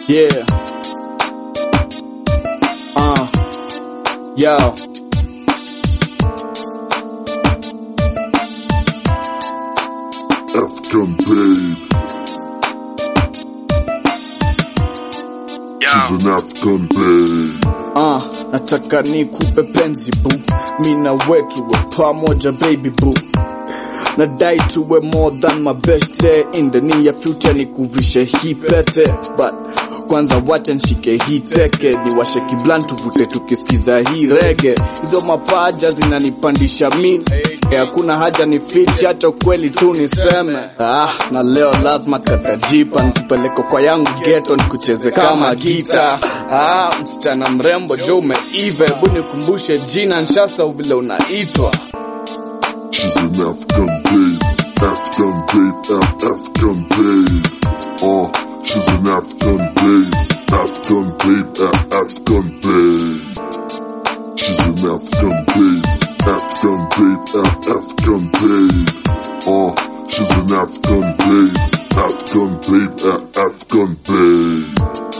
Yeah. Uh. Yo. African babe. She's an African babe. Uh, nataka nikupe penzi boo, mina wetu we pamoja baby boo. Nadai tuwe more than my best in the near future, nikuvishe hii pete but kwanza wacha nshike hii teke, niwashe kiblan tuvute tukisikiza hii rege. Hizo mapaja zinanipandisha mimi, hakuna haja ni fiche, acha kweli tu niseme. Ah, na leo lazima katajipa, nikupeleko kwa yangu geto, nikucheze kama gita. Ah, msichana mrembo jo umeiva, hebu nikumbushe jina, nshasahau vile unaitwa. She's an African babe. African babe. Af- African babe. Uh, she's an African babe. African babe. Af- African babe. She's an African babe. African babe. Af- African babe. Uh, she's an African babe. African babe. Af- African babe.